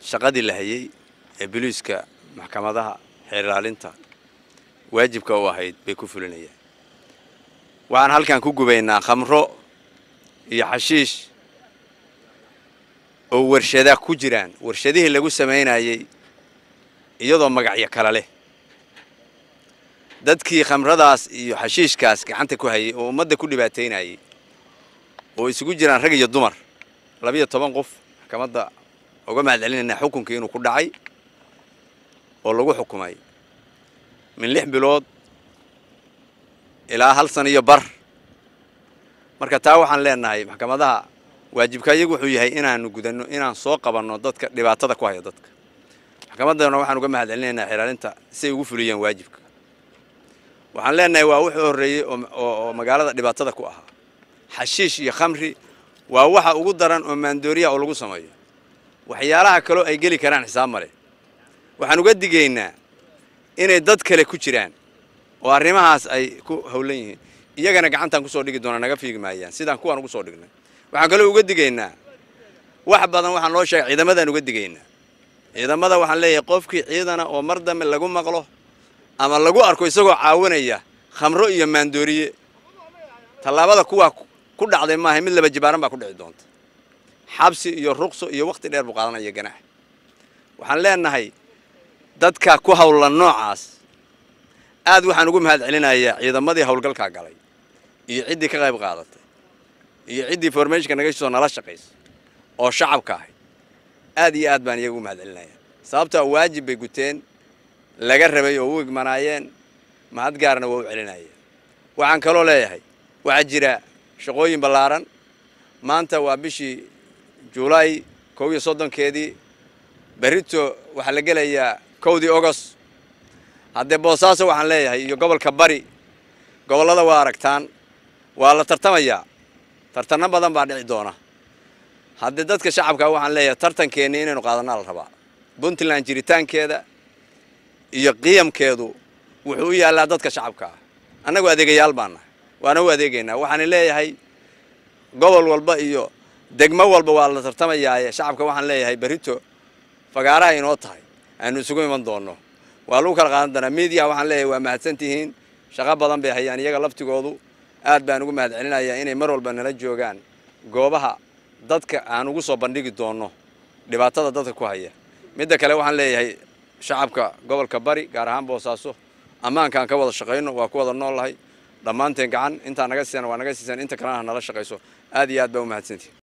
shaqadii la hayay ee boliiska maxkamadaha xeer ilaalinta waajibka u ahayd bay ku fulinayaan waxaan halkan ku gubaynaa khamro iyo xashiish oo warshada ku jiraan warshadihii lagu samaynayey iyadoo magacyo kale leh dadkii khamradaas iyo xashiishkaas gacanta ku hayay oo ummadda ku dhibaataynayay oo isugu jiraan rag iyo dumar labiyo toban qof maxkamadda uga mahad celinaynaa xukunkii inuu ku dhacay oo lagu xukumay min lix bilood ilaa hal san iyo bar marka taa waxaan leenahay maxkamadaha waajibka iyagu wuxuu yahay inaanu gudanno inaan soo qabanno dadka dhibaatada ku haya dadka maxkamaddana waxaan uga mahad celinaynaa xilaalinta siay ugu fuliyeen waajibka waxaan leenahay waa wuxuu horreeyey oo magaalada dhibaatada ku ahaa xashiish iyo khamri waa waxa ugu daran oo maandooriya oo lagu sameeyo waxyaalaha kaloo ay geli karaan xisaab male waxaan uga digaynaa inay dad kale ku jiraan oo arrimahaas ay ku howlan yihiin iyagana gacantaan kusoo dhigi doonaa naga fiigi maayaan sidaan kuwaan ugu soo dhignay waxaan kaloo uga digaynaa wax badan waxaan loo sheegay ciidamadaan uga digaynaa ciidamada waxaan leeyahay qofkii ciidana oo mar dambe lagu maqlo ama lagu arko isagoo caawinaya khamro iyo maandooriye tallaabada kuwaa ku dhacday maaha mid laba jibaaran baa ku dhici doonta xabsi iyo ruqso iyo wakhti dheer buu qaadanaya ganax waxaan leenahay dadka ku hawlan noocaas aad waxaan ugu mahad celinayaa ciidamadii howlgalkaa galay iyo ciddii ka qayb qaadatay iyo ciddii formationka naga soo nala shaqaysa oo shacabka ahay aad iyo aad baan iyaga ugu mahad celinaya sababtaa waajib bay guteen laga rabay oo u igmanaayeen mahad gaarna waa u celinaya waxaan kaloo leeyahay waxaa jira shaqooyin ballaaran maanta waa bishii julaay kow iyo soddonkeedii berrito waxaa la gelayaa kowdii ogost haddee boosaaso waxaan leeyahay iyo gobolka bari gobollada waa aragtaan waa la tartamayaa tartanno badan baa dhici doona haddee dadka shacabka waxaan leeyahay tartankeenni inaynu qaadanaa la rabaa puntland jiritaankeeda iyo qiyamkeedu wuxuu u yaallaa dadka shacabka ah annagu adeegayaal baan nahay waana u adeegaynaa waxaan leeyahay gobol walba iyo degmo walba waa la tartamayaaye shacabka waxaan leeyahay berrito fagaaraha inoo tahay aanu isugu iman doonno waa lagu kala qaadan doonaa miidiya waxaan leeyahay waa mahadsan tihiin shaqo badan bay hayaan iyaga laftigoodu aad baan ugu mahad celinayaa inay mar walba nala joogaan goobaha dadka aan ugu soo bandhigi doonno dhibaatada dadka ku haya midda kale waxaan leeyahay shacabka gobolka bari gaar ahaan boosaaso ammaankaan ka wada shaqayno waa ku wada noollahay dhammaanteen gacan intaa naga siisan waa naga siisan inta kalena ha nala shaqayso aad iyo aad baa u mahadsantihin